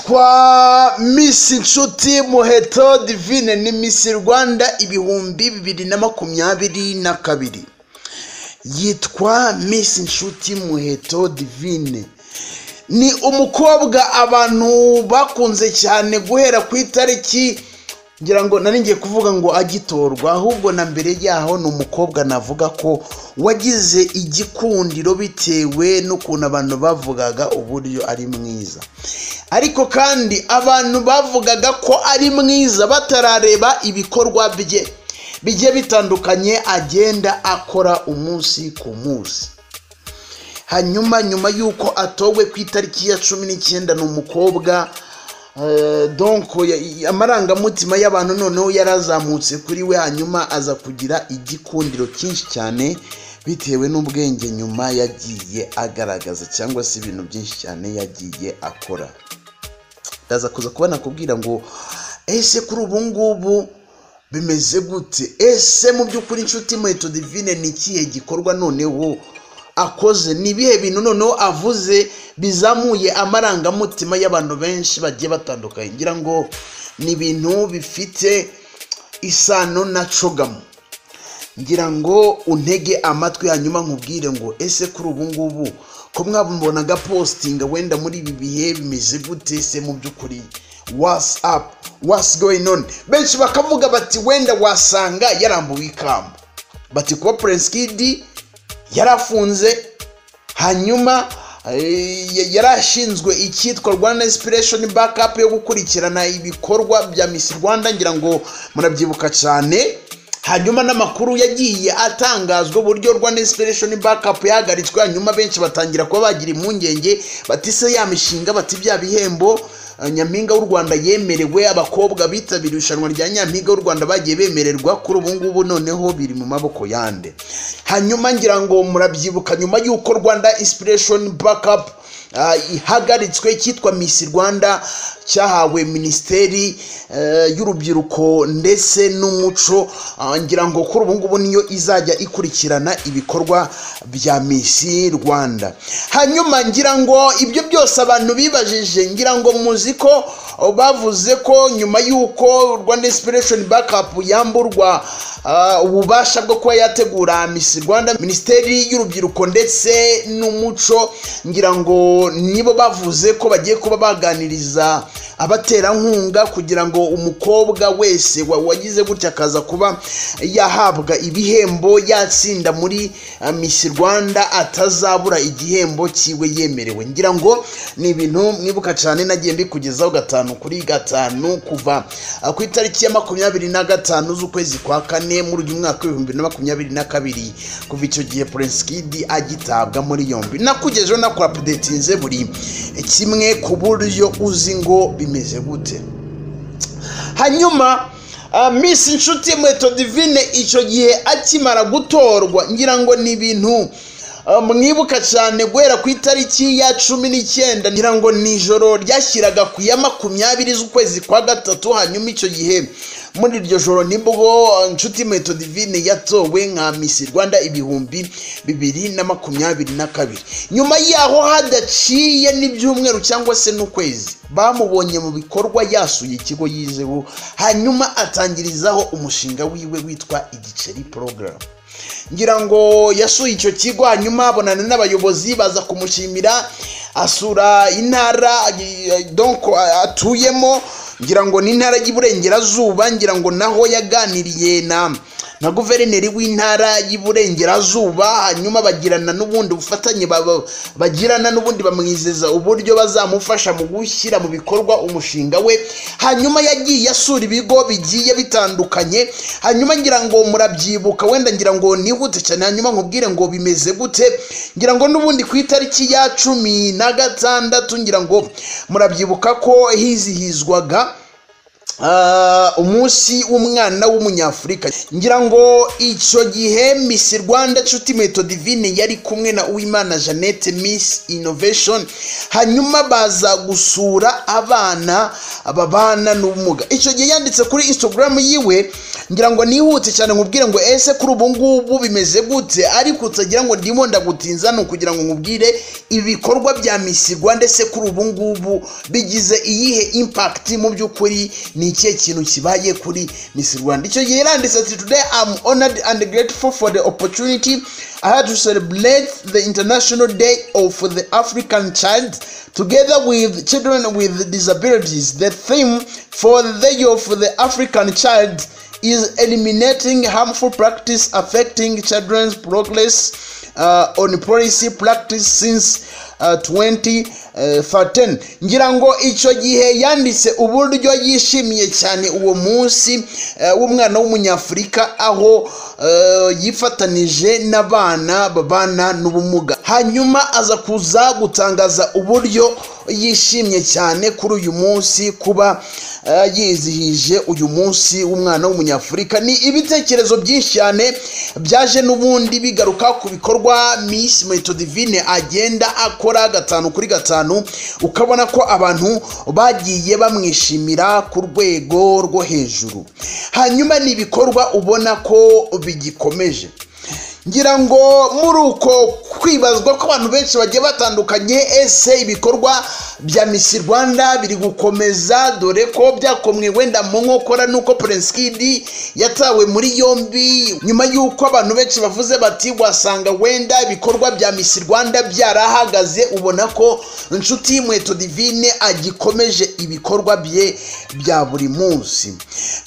yitwa Miss Inshuti Muheto Divine ni Miss Rwanda ibihumbi bibiri na makumyabiri na kabiri yitwa Miss Inshuti Muheto Divine ni umukobwa abantu bakunze cyane guhera ku itariki ngira ngo nari ngiye kuvuga ngo agitorwa ahubwo na mbere yaho ni umukobwa navuga ko wagize igikundiro bitewe n'ukuntu abantu bavugaga uburyo ari mwiza ariko kandi abantu bavugaga ko ari mwiza batarareba ibikorwa bye bigiye bitandukanye agenda akora umunsi ku munsi hanyuma nyuma y'uko atowe ku itariki ya cumi n'icyenda ni umukobwa donko amarangamutima y'abantu noneho yarazamutse kuri we hanyuma aza kugira igikundiro cyinshi cyane bitewe n'ubwenge nyuma yagiye agaragaza cyangwa se ibintu byinshi cyane yagiye akora ndaza kuza kuba nakubwira ngo ese kuri ubu ngubu bimeze gute ese mu by'ukuri inshuti inkweto divine ni ikihe gikorwa noneho akoze ni ibihe bintu noneho avuze bizamuye amarangamutima y'abantu benshi bagiye batandukanye ngira ngo ni ibintu bifite isano na cogamu ngira ngo untege amatwi hanyuma nkubwire ngo ese kuri ubu ngubu ko mwabonaga positinga wenda muri ibi bihe bimeze gute se mu by'ukuri watsapu wasigoyi none benshi bakavuga bati wenda wasanga yarambuwe ikamba bati kuba purensi kidi yarafunze hanyuma yarashinzwe icyitwa rwanda inspiration backup yo gukurikirana ibikorwa bya miss rwanda ngira ngo murabyibuka cyane hanyuma n'amakuru yagiye atangazwa uburyo rwanda inspiration backup yahagaritswe hanyuma benshi batangira kuba bagira impungenge batise ya mishinga bati bya bihembo nyampinga w'u rwanda yemerewe abakobwa bitabiriye irushanwa rya nyampinga w'u rwanda bagiye bemererwa kuri ubu ngubu noneho biri mu maboko yande hanyuma ngira ngo murabyibuka nyuma y'uko rwanda inspiration backup ihagaritswe cyitwa misi rwanda cyahawe minisiteri y'urubyiruko ndetse n'umuco ngira ngo kuri ubu ngubu niyo izajya ikurikirana ibikorwa bya misi rwanda hanyuma ngira ngo ibyo byose abantu bibajije ngira ngo muzi ko bavuze ko nyuma y'uko rwanda inspiration backup yamburwa ububasha bwo kuba yategura misi rwanda minisiteri y'urubyiruko ndetse n'umuco ngira ngo nibo bavuze ko bagiye kuba baganiriza abaterankunga kugira ngo umukobwa wese wagize gutya akaza kuba yahabwa ibihembo yatsinda muri misi rwanda atazabura igihembo cyiwe yemerewe ngira ngo ni ibintu mwibuka cyane nagiye mbikugezaho gatanu kuri gatanu kuva ku itariki ya makumyabiri na gatanu z'ukwezi kwa kane muri uyu mwaka w'ibihumbi na makumyabiri na kabiri kuva icyo gihe purensikidi agitabwa muri yombi nakugejeho nakurapudetinze buri kimwe ku buryo uzi ngo bimeze gute hanyuma miss inshuti mweto divine icyo gihe akimara gutorwa ngira ngo ni ibintu mwibuka cyane guhera ku itariki ya cumi n'icyenda ngira ngo ni ijoro ryashyiraga ku ya makumyabiri z'ukwezi kwa gatatu hanyuma icyo gihe muri iryo joro nibwo inshuti inkweto divine yatowe nka misi rwanda ibihumbi bibiri na makumyabiri na kabiri nyuma yaho hadaciye n'ibyumweru cyangwa se n'ukwezi bamubonye mu bikorwa yasuye ikigo yizeho hanyuma atangirizaho umushinga wiwe witwa igiceri porogaramu ngira ngo yasuye icyo kigo hanyuma abonana n'abayobozi baza kumushimira asura intara donko atuyemo ngira ngo ni intara y'iburengerazuba ngira ngo naho yaganiriye na na guverineri w'intara y'iburengerazuba hanyuma bagirana n'ubundi bufatanye bagirana n'ubundi bamwizeza uburyo bazamufasha mu gushyira mu bikorwa umushinga we hanyuma yagiye asura ibigo bigiye bitandukanye hanyuma ngira ngo murabyibuka wenda ngira ngo nihute cyane hanyuma nkubwire ngo bimeze gute ngira ngo n'ubundi ku itariki ya cumi na gatandatu ngira ngo murabyibuka ko hizihizwaga umunsi w'umwana w'umunyafurika ngira ngo icyo gihe misi rwanda nshuti meto divine yari kumwe na uwimana jeannette miss innovation hanyuma baza gusura abana babana n'ubumuga icyo gihe yanditse kuri instagram yiwe ngira ngo nihute cyane nkubwire ngo ese kuri ubu ngubu bimeze gute ariko utagira ngo ndimo ndagutinza ni ukugira ngo nkubwire ibikorwa bya misi rwanda ese kuri ubu ngubu bigize iyihe impakiti mu by'ukuri ni ikihe kintu kibaye kuri misi rwanda icyo gihe yaranditse ati today am honored and grateful for the opportunity I had to celebrate the International Day of the African Child together with children with disabilities. The theme for the Day of the African Child is eliminating harmful practice affecting children's progress uh, on policy practice since uh, 2013 ngira ngo icyo gihe yanditse uburyo yishimiye cyane uwo munsi eh, w'umwana w'umunyafurika aho eh, yifatanije n'abana babana n'ubumuga hanyuma aza kuza gutangaza uburyo yishimye cyane kuri uyu munsi kuba eh, yizihije uyu munsi w'umwana w'umunyafurika ni ibitekerezo byinshi cyane byaje n'ubundi bigaruka ku bikorwa miss metodivine agenda akora gatanu kuri gatanu ukabona ko abantu bagiye bamwishimira ku rwego rwo hejuru hanyuma ni ibikorwa ubona ko bigikomeje ngira ngo muri uko kwibazwa ko abantu benshi bagiye batandukanye ese ibikorwa bya misi rwanda biri gukomeza dore ko byakomwe wenda mu nkokora nuko purensikidi yatawe muri yombi nyuma y'uko abantu benshi bavuze bati wasanga wenda ibikorwa bya misi rwanda byarahagaze ubona ko inshuti y'inkweto divine agikomeje ibikorwa bye bya buri munsi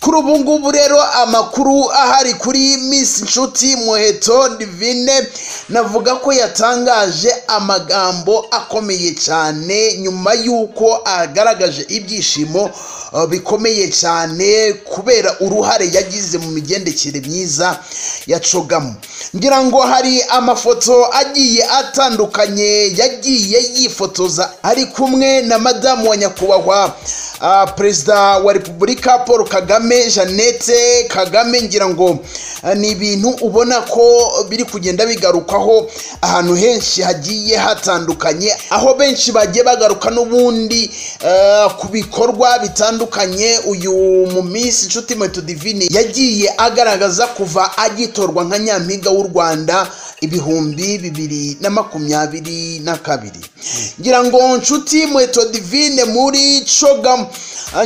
kuri ubu ngubu rero amakuru ahari kuri misi inshuti muheto divine navuga ko yatangaje amagambo akomeye cyane nyuma nyuma y'uko agaragaje ibyishimo uh, bikomeye cyane kubera uruhare yagize mu migendekere myiza ya cogamu ngira ngo hari amafoto agiye atandukanye yagiye yifotoza ari kumwe na madamu wa nyakubahwa uh, perezida wa repubulika paul kagame jeannette kagame ngira ngo uh, ni ibintu ubona ko biri kugenda bigarukaho ahantu henshi hagiye hatandukanye aho benshi bagiye bagaruka n'ubundi eh, ku bikorwa bitandukanye uyu mu minsi inshuti meto divine yagiye agaragaza kuva agitorwa nka nyampinga w'u rwanda ibihumbi bibiri na makumyabiri na kabiri ngira ngo nshuti meto divine muri cogamu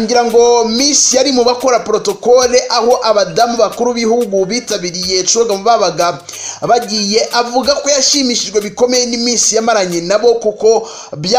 ngira ngo misi yari mu bakora protokole aho abadamu bakuru b'ibihugu bitabiriye cogamu babaga bagiye avuga ko yashimishijwe bikomeye n'iminsi yamaranye nabo kuko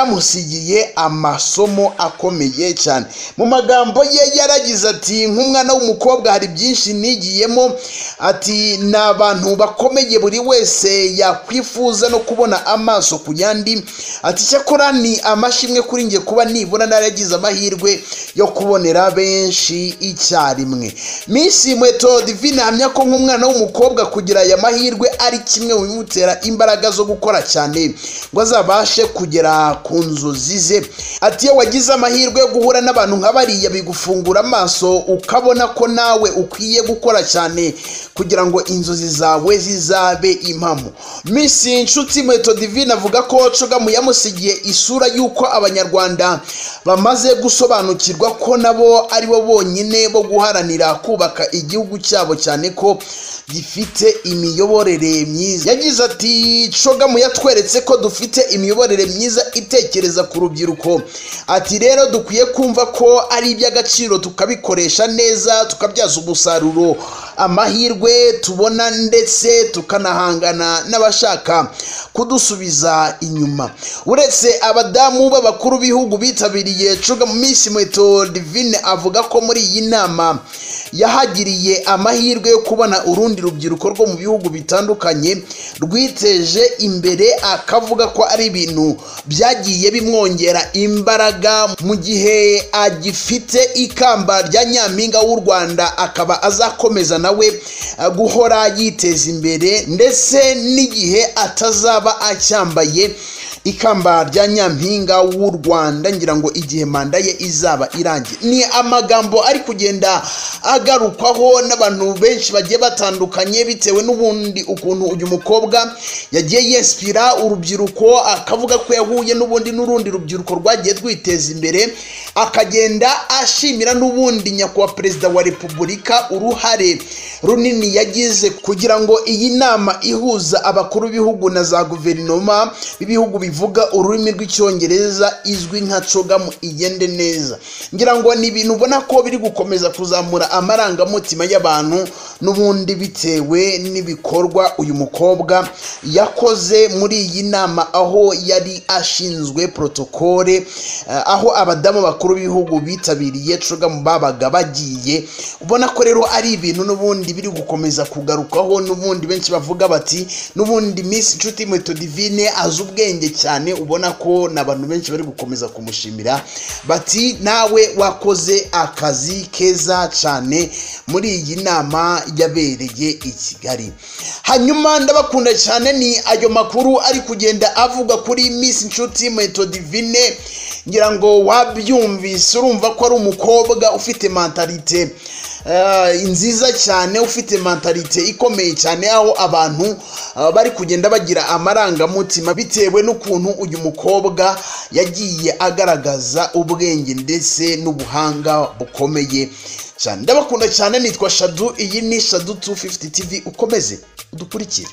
byamusigiye amasomo akomeye cyane mu magambo ye yaragize ati nk'umwana w'umukobwa hari byinshi nigiyemo ati ni abantu bakomeye buri wese yakwifuza no kubona amaso ku yandi ati cyakora ni amashimwe kuri njye kuba nibura naragize amahirwe yo kubonera benshi icyarimwe minsi inkweto divine ahamya ko nk'umwana w'umukobwa kugira aya mahirwe ari kimwe mu bimutera imbaraga zo gukora cyane ngo azabashe kugera ku nzozi ze ati iyo wagize amahirwe yo guhura n'abantu nka bariya bigufungura amaso ukabona ko nawe ukwiye gukora cyane kugira ngo inzozi zawe zizabe impamo minsi inshuti inkweto divine avuga ko cogamu yamusigiye isura y'uko abanyarwanda bamaze gusobanukirwa gusobanukirwa ko nabo ari bo bonyine bo guharanira kubaka igihugu cyabo cyane ko gifite imiyoborere myiza yagize ati cogamu yatweretse ko dufite imiyoborere myiza itekereza ku rubyiruko ati rero dukwiye kumva ko ari iby'agaciro tukabikoresha neza tukabyaza umusaruro amahirwe tubona ndetse tukanahangana n'abashaka kudusubiza inyuma uretse abadamu b'abakuru b'ibihugu bitabiriye cogamu minsi mweto divine avuga ko muri iyi nama yahagiriye amahirwe yo kubona urundi rubyiruko rwo mu bihugu bitandukanye rwiteje imbere akavuga ko ari ibintu byagiye bimwongera imbaraga mu gihe agifite ikamba rya nyampinga w'u rwanda akaba azakomeza nawe guhora yiteza imbere ndetse n'igihe atazaba acyambaye ikamba rya nyampinga w'u rwanda ngira ngo igihe manda ye izaba irangiye ni amagambo ari kugenda agarukwaho n'abantu benshi bagiye batandukanye bitewe n'ubundi ukuntu uyu mukobwa yagiye yesipira urubyiruko akavuga ko yahuye n'ubundi n'urundi rubyiruko rwagiye rwiteza imbere akagenda ashimira n'ubundi nyakubahwa perezida wa repubulika uruhare runini yagize kugira ngo iyi nama ihuza abakuru b'ibihugu na za guverinoma b'ibihugu bivuga ururimi rw'icyongereza izwi nka cogamu igende neza ngira ngo ni ibintu ubona ko biri gukomeza kuzamura amarangamutima y'abantu n'ubundi bitewe n'ibikorwa uyu mukobwa yakoze muri iyi nama aho yari ashinzwe protokole eh, aho abadamu bakuru b'ibihugu bitabiriye cogamu babaga bagiye ubona ko rero ari ibintu n'ubundi biri gukomeza kugarukaho n'ubundi benshi bavuga bati n'ubundi Miss Nshuti Mweto Divine azi ubwenge cyane ubona ko n'abantu benshi bari gukomeza kumushimira bati nawe wakoze akazi keza cyane muri iyi nama yabereye i Kigali hanyuma ndabakunda cyane ni ayo makuru ari kugenda avuga kuri Miss Nshuti Mweto Divine ngira ngo wabyumvise urumva ko ari umukobwa ufite mentalite eh, nziza cyane ufite mentalite ikomeye cyane aho abantu eh, bari kugenda bagira amarangamutima bitewe n'ukuntu uyu mukobwa yagiye agaragaza ubwenge ndetse n'ubuhanga bukomeye cyane ndabakunda cyane nitwa shadu iyi ni shadu 250 tv ukomeze udukurikire